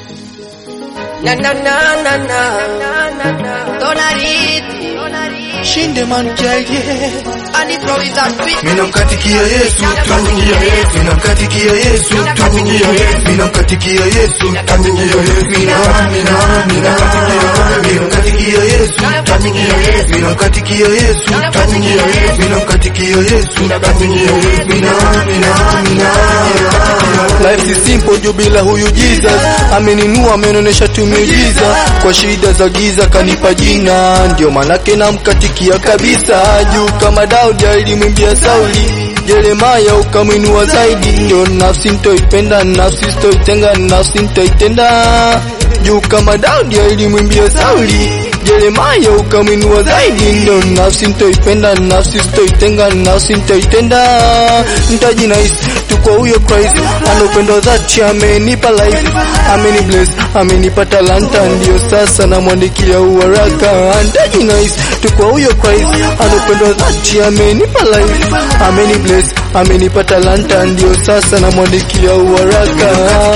Na na na na na Tonariti Shinde man jaye Ali Pro is a beat Ninamkatikia Yesu tu Ninamkatikia Yesu tu Ninamkatikia Yesu tu Mina mina mina Ninamkatikia Yesu tu Ninamkatikia Yesu tu Ninamkatikia Yesu tu Mina mina mina Life si simple juu bila huyu Jesus ameninua amenionyesha tu miujiza kwa shida za giza kanipa jina ndio manake namkatikia kabisa juu kama Daudi alimwimbia Sauli Yeremaya ukamwinua zaidi ndio nafsi ntoipenda nafsi sitoitenga nafsi ntoitenda juu kama Daudi alimwimbia Sauli Yeremaya ukamwinua zaidi ndio nafsi ntoipenda nafsi sitoitenga nafsi ntoitenda ntajinais tu kwa huyo Christ ana upendo dhati amenipa life ameni bless amenipa talanta ndio sasa namwandikia uwaraka ntajinais tu kwa huyo Christ ana upendo dhati amenipa life ameni bless amenipa talanta ndio sasa namwandikia uwaraka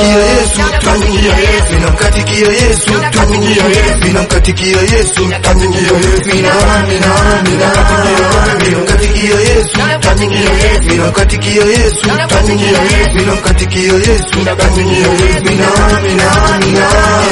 ninamkatikia Yesu tu ninamkatikia Yesu tu mina mina mina ninamkatikia Yesu tu ninamkatikia Yesu tu ninamkatikia Yesu tu mina mina mina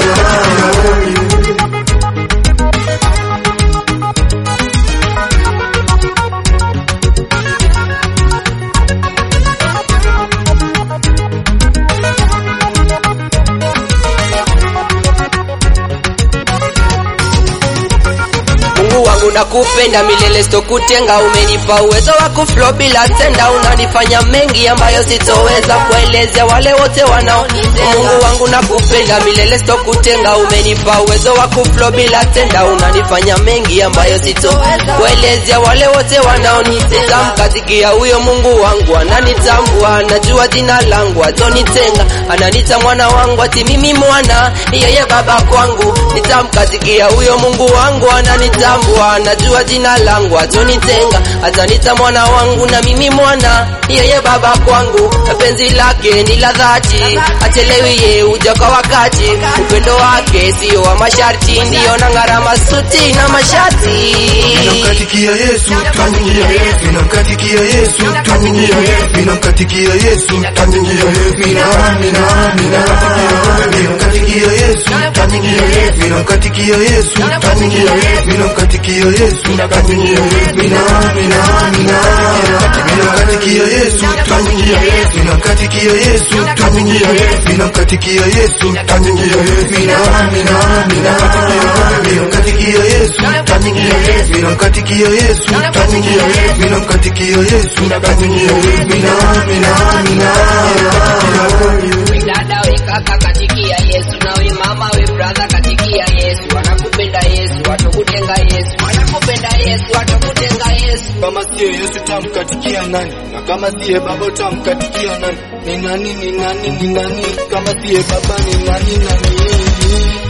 Mungu wangu nakupenda milele sitokutenga, umenipa uwezo wa kuflow bila tenda, unanifanya mengi ambayo sitoweza kuelezea wale wote wanao. Mungu wangu nakupenda milele sitokutenga, umenipa uwezo wa kuflow bila tenda, unanifanya mengi ambayo sitoweza kuelezea wale wote wanaonitesa. Mkatikia huyo Mungu wangu ananitambua, anajua jina langu, atonitenga, ananita mwana wangu, ati mimi mwana yeye baba kwangu, nitamkatikia huyo Mungu wangu ananitambua, anajua jina langu, atonitenga, atanita mwana wangu na mimi mwana yeye baba kwangu, penzi lake ni la dhati, achelewi ye uja kwa wakati, upendo wake sio wa masharti, ndiyo na gharama suti na mashati ninamkatikia Yesu tu ninamkatikia Yesu tu ninamkatikia Yesu tu mina mina mina ninamkatikia Yesu tu ninamkatikia Yesu tu ninamkatikia Yesu tu mina mina mina ninamkatikia Yesu tu ninamkatikia Yesu tu ninamkatikia Yesu tu mina mina mina ninamkatikia Yesu tu ninamkatikia Yesu tu ninamkatikia Yesu tu mina mina mina We dada we kaka katikia Yesu na we mama we brother katikia Yesu wanakupenda Yesu watakutenga Yesu wanakupenda Yesu watakutenga Yesu kama siye Yesu tamkatikia nani na kama siye baba tamkatikia nani ni nani ni nani ni nani kama siye baba ni nani nani